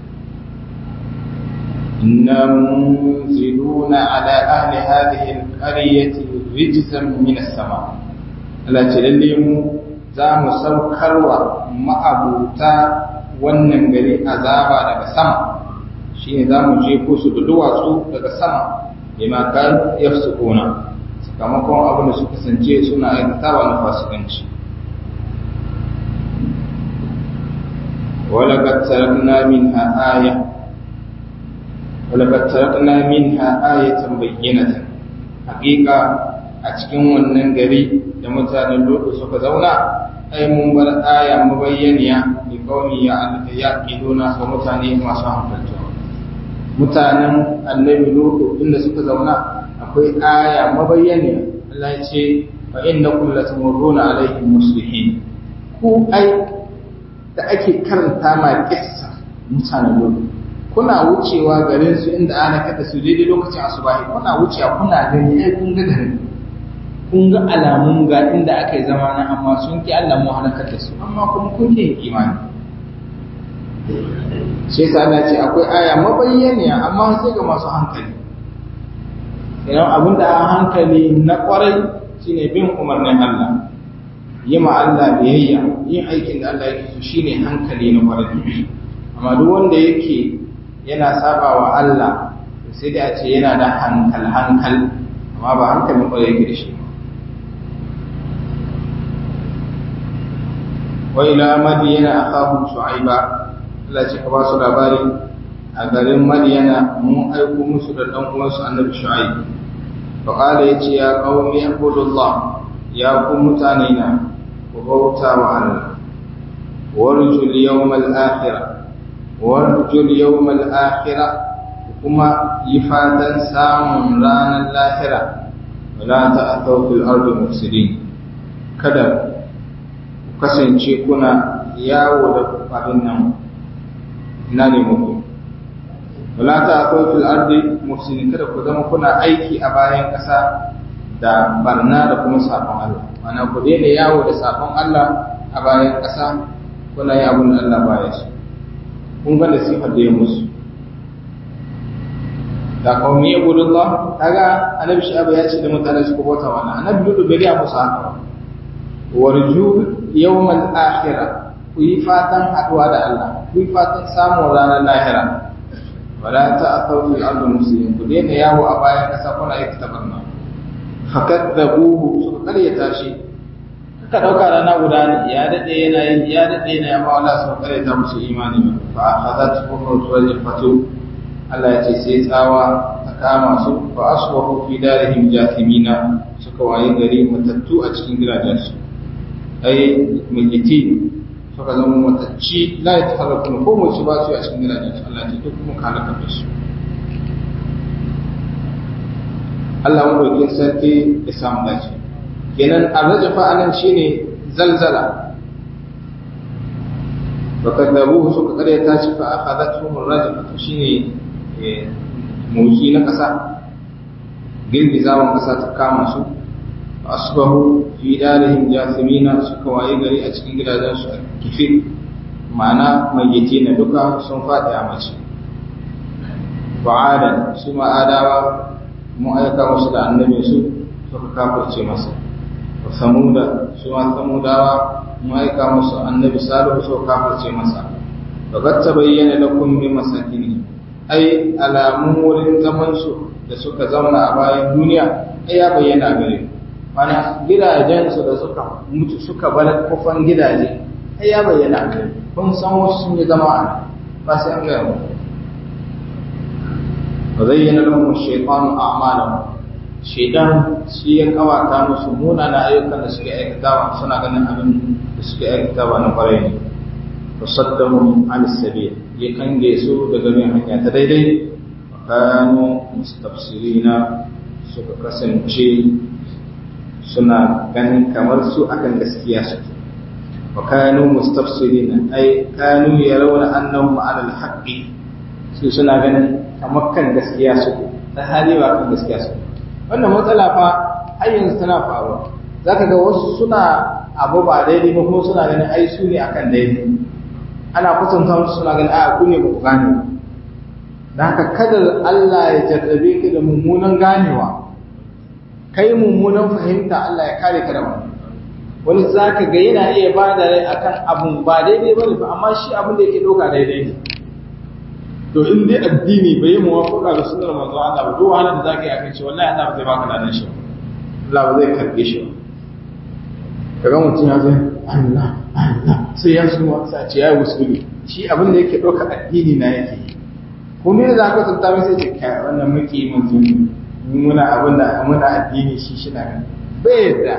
inna munziluna ala ahli hadhihi al-qaryati rijzan min as-sama Allah ce lalle mu za mu saukarwa ma'abuta wannan gari azaba daga sama shine za mu jefo su da duwatsu daga sama bima kan yafsukuna sakamakon abin da su kasance suna aikatawa na fasikanci ولقد تركنا منها آية ولقد تركنا منها آية بينة حقيقة أتكن wannan gari da mutanen Lutu suka zauna ai mun bar aya mabayyaniya li qaumi ya yaqiluna ga mutane masu hankali mutanen annabi Lutu inda suka zauna akwai aya mabayyaniya Allah ya ce fa innakum latamurruna alaihim muslihin ku ai da ake karanta ma kissa mutanen Lutu kuna wucewa garin su inda ana kada su daidai lokacin asubahi kuna wucewa kuna gani ai kun ga garin kun ga alamun ga inda aka yi zama na amma sun ki Allah mu halakar da su amma kuma kun ki imani shi yasa Allah ce akwai aya mabayyaniya amma sai ga masu hankali idan abin da hankali na kwarai shine bin umarnin Allah yi ma Allah biyayya yin aikin da Allah yake so shine hankali na kwarai amma duk wanda yake yana saba wa Allah sai dai a ce yana da hankal hankal amma ba hankalin kwarai yake da shi wa ila madiyana akhahu shu'aiba Allah ce ka ba su labari a garin madiyana mun aiko musu da dan uwansu annabi shu'aib fa qala yace ya qaumi ibudullah ya ku mutane na ku bauta wa Allah warjul yawmal akhirah warjul yawmal akhirah kuma yi fatan samun ranar lahira wala ta'thaw fil ardi mufsidin kada ku kasance kuna yawo da abin nan ina ne muku wala ta'thaw fil ardi mufsidin kada ku zama kuna aiki a bayan ƙasa da barna da kuma sabon Allah mana ku daina yawo da sabon Allah a bayan ƙasa kuna yi abin da Allah baya su kun ga nasihar da ya musu da kawai ya gudu Allah kaga annabi shabu ya ce da mutane su bauta wannan annabi dudu bai ya musu haka warju yawmal akhirah ku yi fatan haduwa da Allah ku yi fatan samun ranar lahira wala ta'thaw fil ardi muslimin ku daina yawo a bayan kasa kuna yi tabarna fakadzabuhu suka karyata shi ka dauka rana guda ne ya dade yana yin ya dade yana amma Allah sun karyata musu imani fa akhadhat fuhut fatu Allah ya ce sai tsawa ta kama su fa asbahu fi darihim jathimina suka waye gari matattu a cikin gidajensu ai militi suka zama matacci la ya tafarraku ko mu ci ba su a cikin gidajensu Allah ya duk kuma halaka da su Allah mu roƙi sarki ya samu dace kenan arrajafa anan shine zalzala fakadabu suka kare ta ci fa akhadathum arrajfatu shine motsi na ƙasa girgizawan ƙasa ta kama su asbahu fi darihim jasimina suka waye gari a cikin gidajen su kifi ma'ana mayyiti na duka sun faɗi a mace ba'adan su ma'adawa mun aika musu da annabi su suka kafirce masa wa samuda su ma samudawa mun aika musu annabi salihu suka kafirce masa fa ta bayyana lakum bi masakini ai alamun wurin zaman su da suka zauna a bayan duniya ai ya bayyana gare mana gidajen su da suka mutu suka bar kofan gidaje ai ya bayyana gare kun san wasu sun yi zama a ba sai an gaya muku wa zayyana lahum ash-shaytanu a'malahum shaytan shi ya kawata musu munana ayyukan da suke aikatawa suna ganin abin da suke aikatawa na kwarai ne fasaddahum an sabil ya kange su daga bin hanya ta daidai kanu mustafsirina suka kasance suna ganin kamar su akan gaskiya su wa kanu mustafsirina ai kanu yarawna annahum ala alhaqi su suna ganin kamar kan gaskiya su ta hali ba kan gaskiya su wannan matsala fa har yanzu tana faruwa zaka ga wasu suna abu ba daidai ba kuma suna ganin ai su ne akan daidai ana kusanta musu suna ganin a ku ne ba ku gane ba da haka kada Allah ya jarrabe ka da mummunan ganewa kai mummunan fahimta Allah ya kare ka da wani wani zaka ga yana iya ba da rai akan abun ba daidai bane ba amma shi abin da yake doka daidai ne to in dai addini bai yi muwafaqa da sunnar manzo Allah ba duk wahalar da zaka yi akan shi wallahi Allah ba zai baka ladan shi Allah ba zai karbe shi ba kaga mutum ya zai Allah Allah sai ya suma sai ce yayi usuli shi abin da yake doka addini na yake ko me za ka tsanta mai sai ce kai wannan muke manzo ne muna abin da muna addini shi shi na bai yadda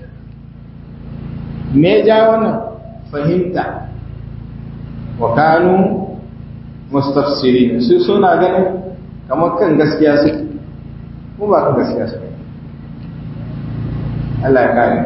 me ja wannan fahimta wa kanu mustafsirin su suna ganin kamar kan gaskiya su ko ba kan gaskiya su Allah ya kare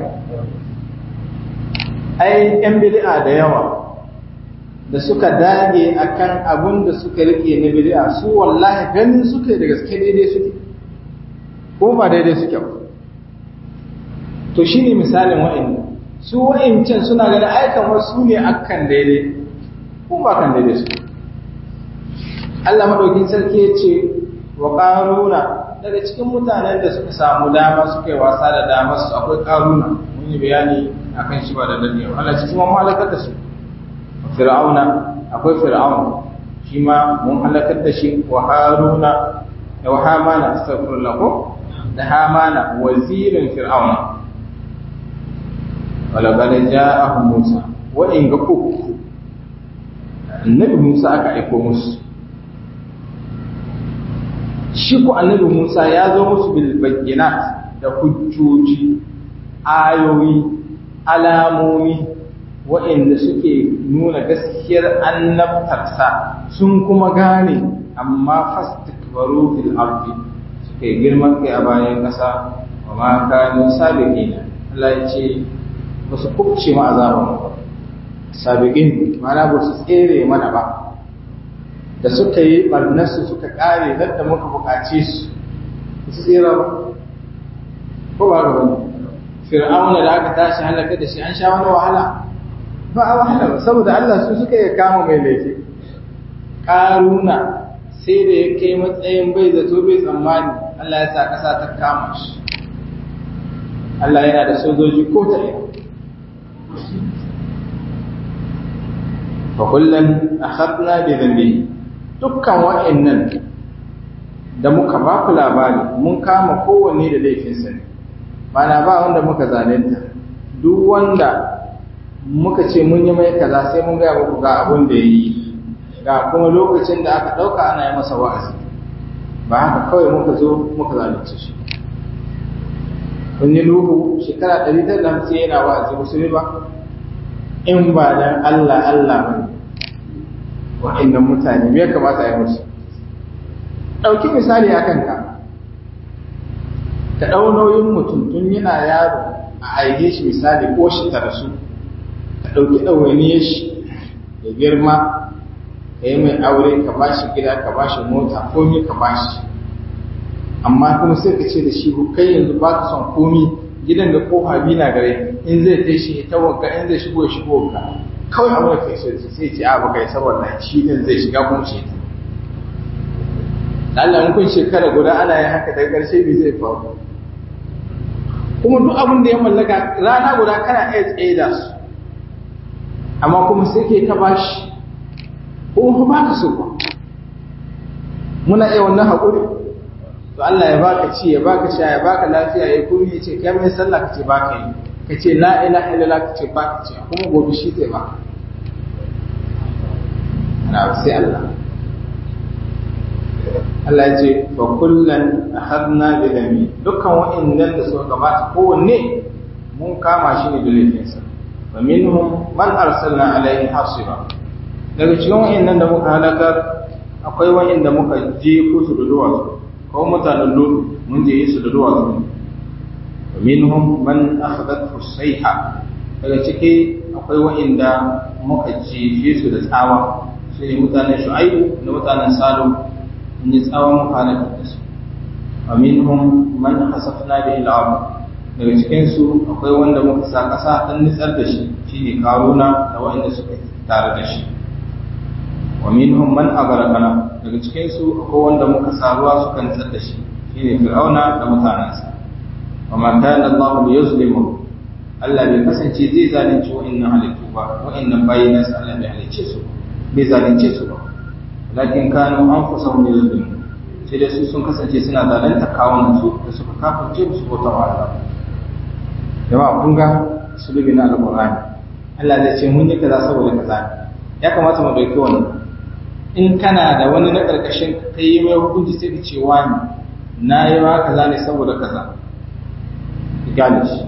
ai yan bid'a da yawa da suka dage akan abun da suka rike na bid'a su wallahi ganin suke da gaske daidai suke ko ba daidai suke ba to shine misalin wa'annan su wa'ancan suna ganin ai kamar su ne akan daidai ko ba kan daidai suke Allah madaukin sarki ya ce wa qaruna daga cikin mutanen da suka samu dama suka yi wasa da damar su akwai qaruna mun yi bayani akan shi ba da dadewa Allah cikin mun halakar da su fir'auna akwai fir'aun shi ma mun halakar da shi wa haruna da hamana astaghfirullah ko da hamana wazirin fir'auna wala bala ja'ahu musa wa in ga uku annabi musa aka aiko musu shi ko annabi musa ya zo musu bil bayyinat da hujjoji ayoyi alamomi waɗanda suke nuna gaskiyar annabtarsa sun kuma gane amma fastikbaru fil ardi suka yi girman kai a bayan ƙasa wa ma kanu sabiqina Allah ya ce ba su kubce ma azaban ba sabiqin mana ba su tsere mana ba da suka yi barnarsu suka kare nan da muka bukace su su tsira ba ko ba ga wani fir'auna da aka tashi halaka da shi an sha wani wahala ba a wahala ba saboda Allah su suka yi kama mai laifi karuna sai da ya kai matsayin bai zato bai tsammani Allah ya sa ƙasa ta kama shi Allah yana da sojoji ko ta ina fa kullum akhadna bi dhanbi dukkan wa'annan da muka ba ku labari mun kama kowanne da laifinsa ne mana ba wanda muka zalunta duk wanda muka ce mun yi mai kaza sai mun gaya muku ga abin da ya yi ga kuma lokacin da aka ɗauka ana yi masa wa'azi ba haka kawai muka zo muka zalunce shi kun yi nuhu shekara ɗari tara da hamsin yana wa'azi musulmi ba in ba dan Allah Allah ba ne wa'annan mutane me ya kamata a yi musu ɗauki misali a kanka ka ɗau nauyin mutum tun yana yaro a aike shi misali ko shi ta rasu ka ɗauki ɗawainiyar shi ya girma ka yi mai aure ka ba shi gida ka ba shi mota komi ka ba shi amma kuma sai ka ce da shi kai yanzu ba ka son komi gidan da kofa biyu na gare in zai kai shi ta wanka in zai shigo ya shigo wanka kawai abu da kai sai ce a baka yi saboda shi din zai shiga kuma ce ta Allah kun shekara guda ana yin haka daga ƙarshe me zai faru kuma duk abin da ya mallaka rana guda kana iya tsaye da su amma kuma sai ke ta bashi ko ba ka so ba muna iya wannan haƙuri to Allah ya baka ci ya baka sha ya baka lafiya ya kuma ya ce kai mai sallah ka ce baka yi ka ce la ilaha illallah ka ce baka ce kuma gobe shi zai baka na sai Allah Allah ya ce fa kullan akhadna bi dami dukkan wa'annan da suka gabata kowanne mun kama shi ne da laifinsa fa minhum man arsalna alaihi hasiba daga cikin wa'annan da muka halakar akwai wa'anda muka je ko su da duwatsu ko mutanen lutu mun je su da duwatsu fa minhum man akhadat sayha daga ciki akwai wa'anda muka jefe su da tsawa su ne mutanen shu'aibu da mutanen salo in yi tsawon muhalakar da su wa minhum man hasafna bihi al-ard daga cikin su akwai wanda muka sa kasa dan nitsar da shi shine karuna da wanda suka tare da shi wa minhum man aghraqana daga cikin su akwai wanda muka sa ruwa suka nitsar da shi shine fir'auna da mutanansa wa ma kana Allah liyuzlimu Allah bai kasance zai zalunci wa'annan halittu ba wa'annan bayinansa Allah bai halicce su bai zalunce su ba lakin kanu an fusa wani zulmi sai dai su sun kasance suna zalunta kawunan su da suka kafirce su bauta wa Allah jama'a kun ga sulubi na alqur'ani Allah zai ce mun yi kaza saboda kaza ya kamata mu dauki wannan in kana da wani na karkashin ka yi mai hukunci sai ka ce wani na yi ma kaza ne saboda kaza gane shi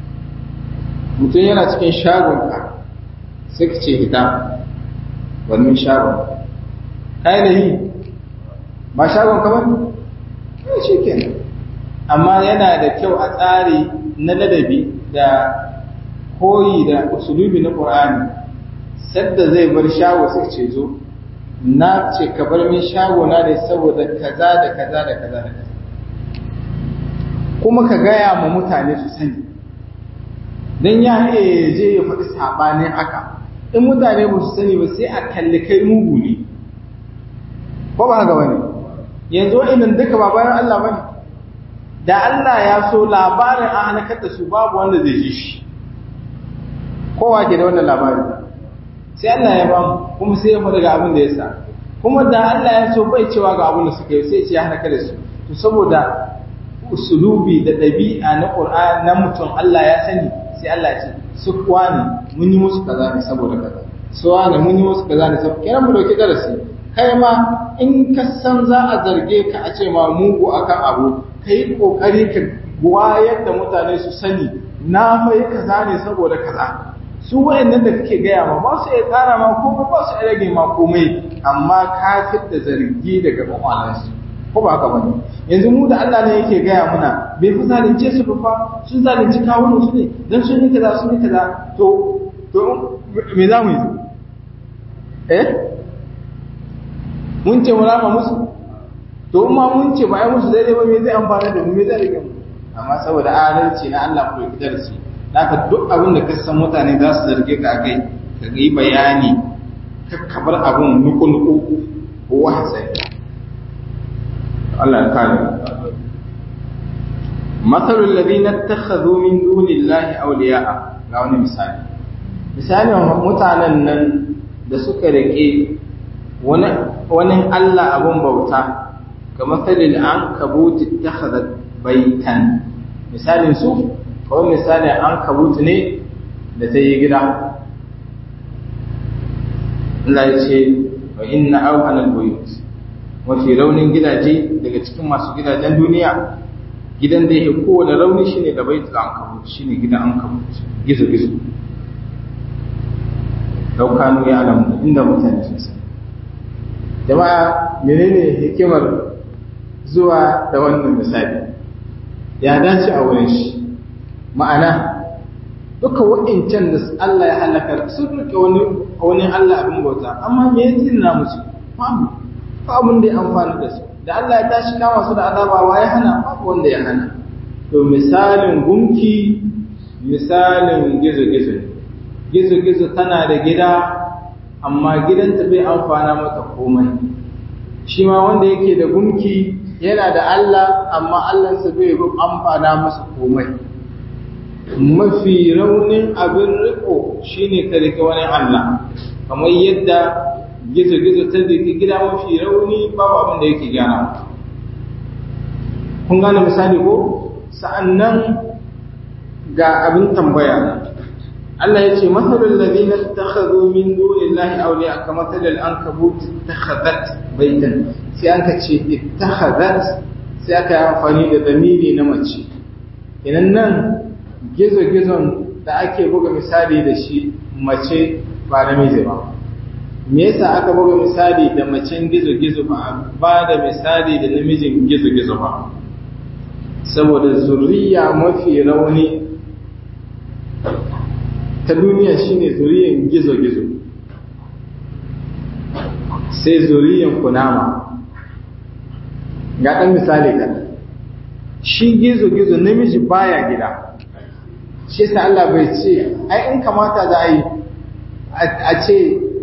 mutum yana cikin shagon ka sai ka ce hita wannan shagon kai da yi ba shagon ka bane kai shi kenan amma yana da kyau a tsari na ladabi da koyi da usulubi na Qur'ani sadda zai bar shago sai ce zo na ce ka bar min shago na ne saboda kaza da kaza da kaza da kaza kuma ka gaya ma mutane su sani dan ya iya je ya faɗi sabanin haka in mutane ba su sani ba sai a kalli kai mugu ne ko ba haka bane yanzu wa'annan duka ba bayan Allah bane da Allah ya so labarin an halakar da su babu wanda zai ji shi kowa ke da wannan labarin sai Allah ya bamu kuma sai ya faɗa ga abin da ya sa kuma da Allah ya so bai cewa ga abin da suka yi sai ce ya halaka da su to saboda usulubi da ɗabi'a na Qur'an na mutum Allah ya sani sai Allah ya ce su kuwa ne mun yi musu kaza ne saboda kaza su ne mun yi musu kaza ne saboda kiran mu dauki darasi kai ma in ka san za a zarge ka a ce ma mugu akan abu kai kokari ka wayar da mutane su sani na fa yi kaza ne saboda kaza su wayannan da kake gaya ma ba su iya tsara ma komai ba su iya rage ma komai amma ka da zargi daga kwakwalansu ko ba haka bane yanzu mu da Allah ne yake gaya muna bai fi zalunce su ba fa sun zalunci kawunan su ne dan sun yi kaza sun yi kaza to to me za mu yi eh mun ce mu rama musu to in ma mun ce ba ai musu daidai ba me zai amfana da mu me zai rage mu amma saboda adalci na Allah ku da su Naka duk abin da ka san mutane za su zarge ka akai ka yi bayani ka kabar abin nuku-nuku ko wahasai Allah ya kare matsalul ladina takhadhu min dunillahi awliya'a ga wani misali misalin mutanen nan da suka rike wani wani Allah abun bauta ga matsalil an kabuti takhadhat baitan misalin su kawai misali an kabutu ne da ta yi gida Allah ya ce wa inna auhanal buyut mafi raunin gidaje daga cikin masu gidajen duniya gidan da yake kowane rauni shine da baitul ankabut shine gidan ankabut gizo gizo daukanu ya alamu inda mutane sun san jama'a menene hikimar zuwa da wannan misali ya dace a wurin shi ma'ana duka waɗancan da Allah ya halakar sun rike wani wani Allah abin bauta amma me ya tsina musu babu ba abin da ya amfani da su da Allah ya tashi kama su da azaba wa ya hana babu wanda ya hana to misalin gunki misalin gizo-gizo gizo-gizo tana da gida amma gidanta bai amfana mata komai shi ma wanda yake da gunki yana da Allah amma Allahnsa bai amfana masa komai mafi raunin abin riko shine ka rike wani Allah kamar yadda gizo-gizo ta rike gida mafi rauni babu abin da yake gyara kun gane misali ko sa'annan ga abin tambaya Allah ya ce matsalin ladina takhadhu min dunillahi awliya ka matsalin an kabut takhadhat baitan sai an ka ce ittakhadhat sai aka yi amfani da damiri na mace idan nan gizo-gizon da ake buga misali da shi mace ba namiji ba me yasa aka buga misali da macen gizo-gizo ba ba da misali da namijin gizo-gizo ba saboda zuriya mafi rauni ta duniya shine zuriyan gizo-gizo sai zuriyan kunama ga ɗan misali kan shi gizo-gizo namiji baya gida shi sa Allah bai ce ai in kamata za a yi a ce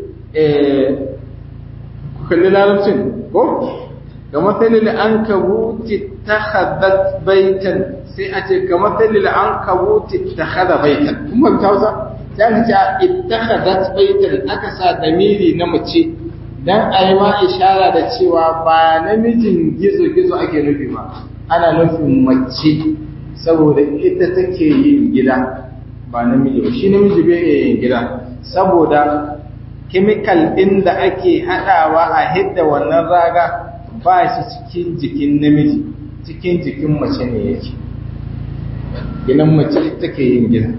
ku kalli larabcin ko ga matsalil an kabuti ta haddad baitan sai a ce ga matsalil an kabuti ta hada baitan kun ba hausa sai aka ce ita haddad baitan aka sa damiri na mace dan a yi ma ishara da cewa ba namijin gizo-gizo ake nufi ba ana nufin mace saboda ita take yin gida ba namiji ba shi namiji bai iya yin gida saboda chemical ɗin da ake haɗawa a hidda wannan raga ba shi cikin jikin namiji cikin jikin mace ne yake gidan mace take yin gida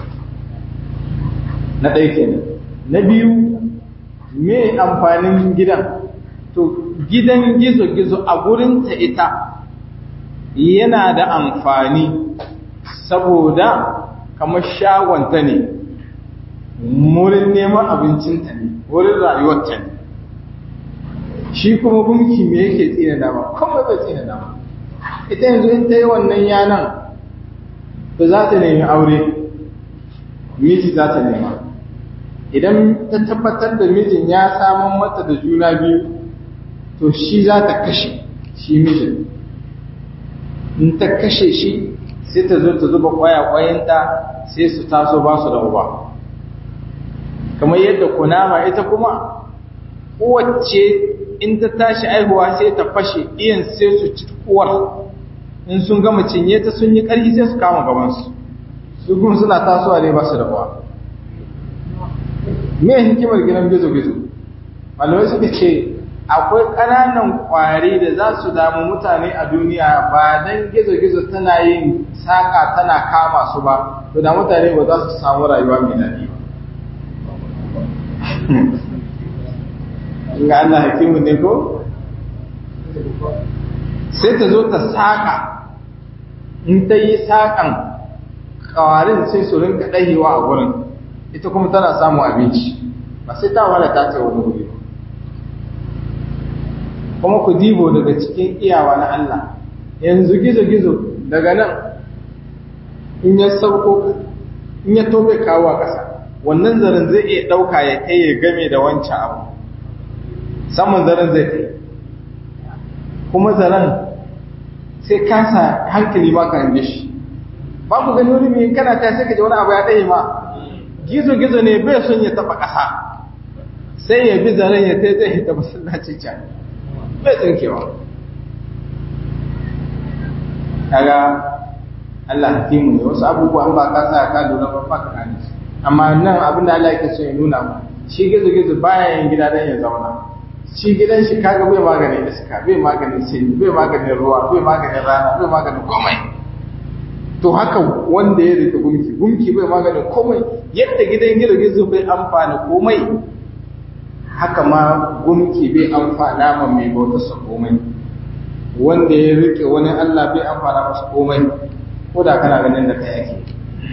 na ɗaya kenan na biyu me amfanin gidan to gidan gizo-gizo a gurinta ita yana da amfani saboda kamar shagonta ne wurin neman abincinta ne wurin rayuwarta ne shi kuma gunki me yake tsina dama kuma bai tsina dama ita yanzu in ta yi wannan yanan to za ta nemi aure miji za ta nema idan ta tabbatar da mijin ya samun mata da juna biyu to shi za ta kashe shi mijin in ta kashe shi sai ta zo ta zuba kwaya-kwayanta sai su taso ba su da uba kamar yadda kunama ita kuma kowace in ta tashi aihuwa sai ta fashe iyan sai su ci uwar in sun gama cinye ta sun yi ƙarfi sai su kama gabansu su kuma suna tasowa ne ba su da uwa me hikimar gidan gizo-gizo malamai suka ce akwai ƙananan ƙwari da za su damu mutane a duniya ba don gizo-gizo tana yin saƙa tana kama su ba to da mutane ba za su samu rayuwa mai daɗi ba ga Allah hakimu ne ko sai ta zo ta saƙa in ta yi saƙan ƙawarin sai su rinka ɗahewa a gurin ita kuma tana samun abinci ba sai ta wala ta ce wani wuri ba kuma ku dibo daga cikin iyawa na Allah yanzu gizo-gizo daga nan in ya sauko in ya tobe kawo a ƙasa wannan zaren zai iya ɗauka ya kai ya game da wancan abu saman zaren zai kai kuma zaren sai kasa hankali ma ka hange shi ba ku gani wani mai kana ta sai ka ji wani abu ya ɗaya ma gizo-gizo ne bai son ya taɓa ƙasa sai ya bi zaren ya ta zai hita masallaci can bai tsinkewa kaga Allah hakimu ne wasu abubuwan ba ka sa ka lura ba ba ka gane amma nan abin da Allah yake so ya nuna mu shi gizo gizo baya yin gida dan ya zauna shi gidan shi kaga bai maganin iska bai maganin sanyi bai maganin ruwa bai maganin rana bai maganin komai to haka wanda ya rike gumki gumki bai maganin komai yadda gidan gizo gizo bai amfana komai haka ma gumki bai amfana ma mai bauta sa komai wanda ya rike wani Allah bai amfana masa komai ko da kana ganin da kai yake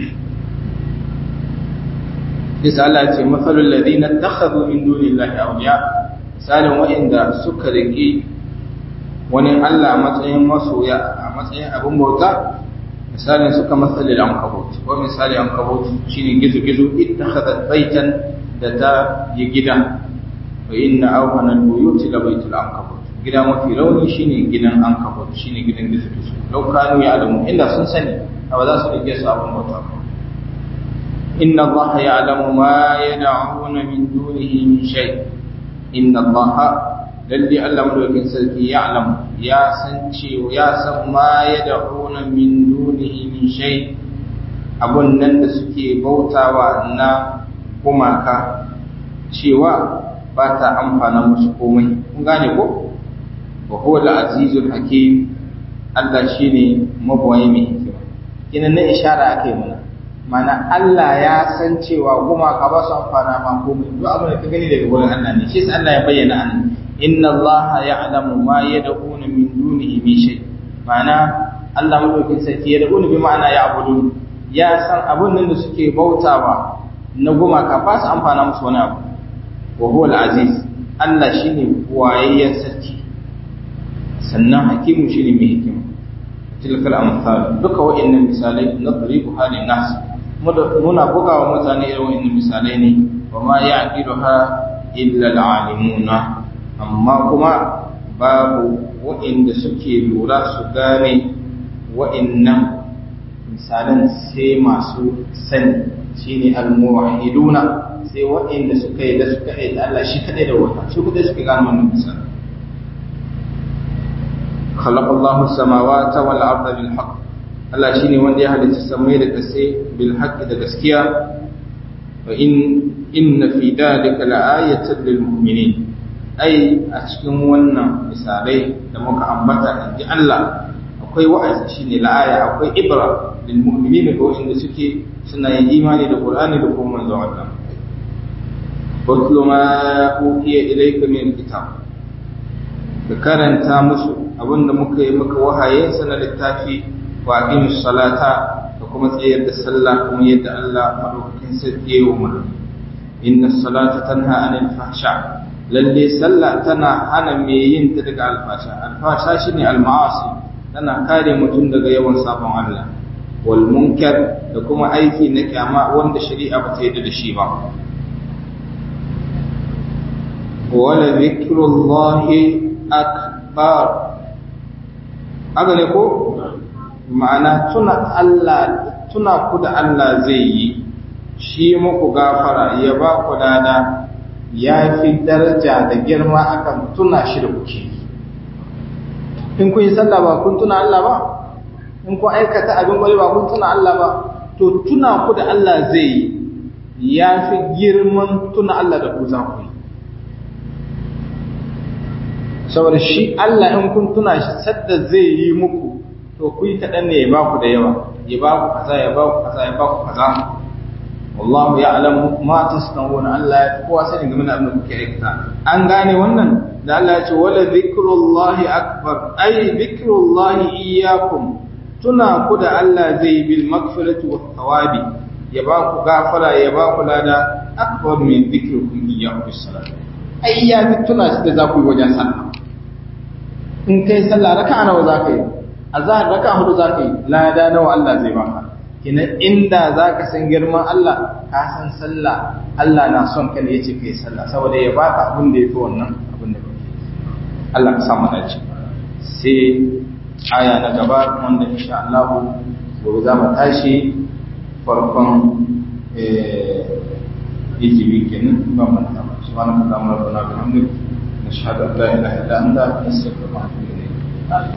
Isa Allah ce masalul ladina takhadhu min dunillahi awliya misalin wa'inda suka rike wani Allah a matsayin masoya a matsayin abin bauta misalin suka masalil ankabut ko misali ankabut shine gizo-gizo ittakhadhat baitan da ta yi gida wa inna awhana al-buyuti la baytul ankabut gida mafi rauni shine gidan ankabut shine gidan gizo-gizo law kanu ya'lamu inda sun sani ba za su rike su abin bauta ba inna allaha ya'lamu ma yad'una min dunihi min shay inna allaha lalle Allah madaukakin sarki ya'lam ya san cewa ya san ma yad'una min dunihi min shay abun nan da suke bautawa na gumaka cewa ba ta amfana musu komai kun gane ko wa huwa al-azizul hakim Allah shine mabwayi mai hikima kina na ishara akai mana mana Allah ya san cewa gumaka ba su amfana ma komai duk abin da ka gani daga wurin Allah ne shi sai Allah ya bayyana an inna Allah ya'lamu ma yad'una min dunihi min shay mana Allah madaukin sarki ya da'una bi ma'ana ya'budun ya san abun nan da suke bautawa na gumaka ba su amfana musu wani abu wa huwa al-aziz Allah shine wayayyen sarki sannan hakimu shine mai hikima tilka al-amsal duka wa'annan misalai nadribu halin nas muna buga wa mutane irin wa'annan misalai ne wa ma ya'qiluha illa al-alimuna amma kuma babu wa'inda suke lura su gane wa'annan misalan sai masu sani shine al-muwahhiduna sai wa'inda suka yi da suka yi da Allah shi kadai da wata su kadai suka gano wannan misalan خلق الله السماوات والأرض بالحق Allah shine wanda ya halitta samai da kasai bil haqqi da gaskiya wa in inna fi dalika la'ayatan lil mu'minin ai a cikin wannan misalai da muka ambata inji Allah akwai wa'azi shine la'aya akwai ibra lil mu'minin ga wanda suke suna yin imani da Qur'ani da kuma manzon Allah Watlu ma uhiya ilayka min kitab ka karanta musu abinda muka yi maka wahayinsa na littafi wa aqimus salata da kuma tsayar da sallah kuma yadda Allah madaukakin sarki ya umarni inna salata tanha anil fahsha lalle sallah tana hana me yin ta daga alfasha alfasha shine alma'asi tana kare mutum daga yawan sabon Allah wal munkar da kuma aiki na kyama wanda shari'a ba ta yarda da shi ba wala zikrullahi akbar haka ne ko ma'ana tuna Allah tuna ku da Allah zai yi shi muku gafara ya ba ku dada ya fi daraja da girma akan tuna shi da kuke in kun yi sallah ba kun tuna Allah ba in kun aikata abin kwari ba kun tuna Allah ba to tuna ku da Allah zai yi ya fi girman tuna Allah da ku za ku yi saboda shi Allah in kun tuna shi sadda zai yi muku to ku yi kaɗan ne ya ba ku da yawa ya ba ku kaza ya ba ku kaza ya ba ku kaza wallahu ya'lamu ma tasnawuna Allah ya kowa sani game da abin da kuke aikata an gane wannan da Allah ya ce wala zikrullahi akbar ay zikrullahi iyyakum tuna ku da Allah zai bil magfirati was thawabi ya ba ku gafara ya ba ku lada akbar min zikrukum iyyakum bis salat ai ya fi tuna shi da za ku yi wajen sallah in kai sallah raka'a nawa za ka yi azhar raka'a hudu za ka yi lada nawa Allah zai baka kina inda za ka san girman Allah ka san sallah Allah na son ka ne yace kai sallah saboda ya baka abin da yafi wannan abin da kake Allah ka samu dace sai aya na gaba wanda insha Allah gobe za mu tashi farkon eh hijibi kenan ba mu ta subhanallahi wa bihamdihi nashhadu an la ilaha illa anta nastaghfiruka wa natubu ilayk